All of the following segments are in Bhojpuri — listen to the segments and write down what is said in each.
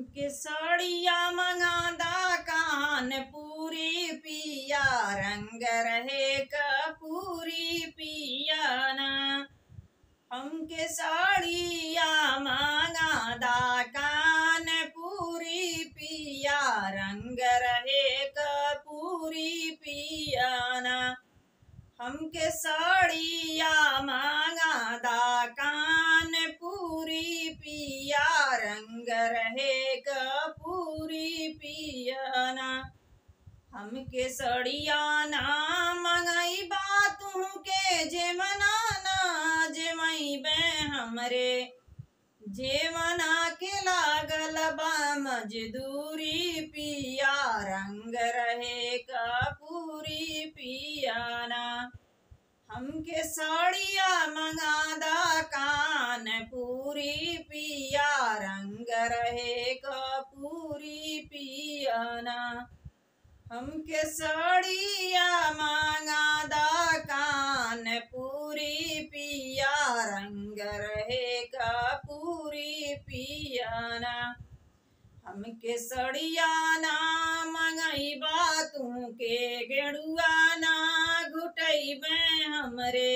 हमके साड़िया मंगादा कान पूरी पिया रंग रहे कपूरी पियाना हमके साड़िया मंगादा कान पूरी पिया रंग रहे कपूरी पियाना हमके साड़िया मंगादा कान पूरी पिया रंग रहे कपूरी पियाना हमके सड़िया ना मंगाई बातों के जे मनाना जे मई बे हमरे जे मना के लागल बा मजदूरी पिया रंग रहे कपूरी पियाना हमके साड़िया मंगादा कान पूरी पिया रंग रहे कपूरी पियाना हमके साड़िया मंगादा कान पूरी पिया रंग रहे कपूरी पियाना हमके सड़िया ना मंगई बातों के गेड़ुआ ना घुटैबे हमरे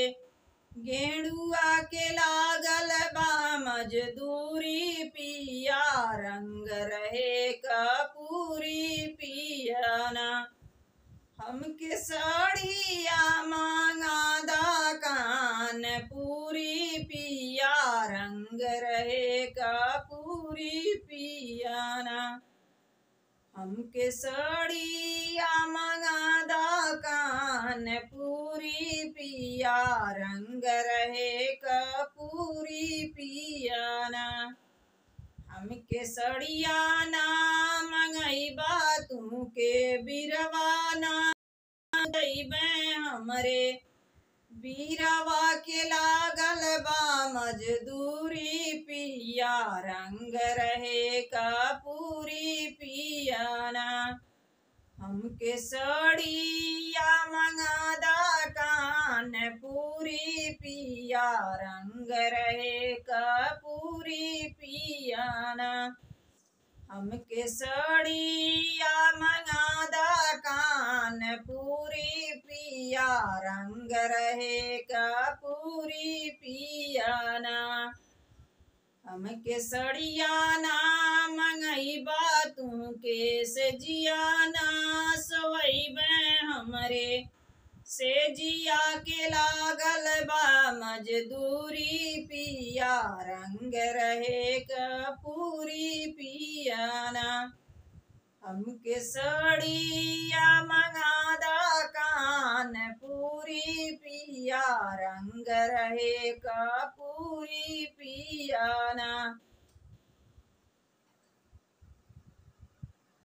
गेड़ुआ के लागल बा मजदूरी पिया रंग रहे कपूरी पियाना हमके साड़िया मांगादा कान पूरी पिया रंग रहे कपूरी पियाना हमके साड़िया मंगादा कान पूरी पिया रंग रहे कपूरी पियाना हमके सड़िया ना मंगई बातों के बिरवाना दैबे हमरे बीरवा के लागल बा मजदूरी पिया रंग रहे कपूरी पियाना हमके सड़िया मंगादा कान पूरी पिया रंग रहे कपूरी पियाना हमके सड़िया मंगादा कान पूरी पिया रंग रहे कपूरी पियाना हमके सड़िया ना मंगई बातों के से जियाना सवैबे हमरे से जिया के लागल बा मजदूरी पिया रंग रहे कपूरी पियाना हमके सड़िया मंगादा कान पूरी पिया रंग रहे कपूरी पियाना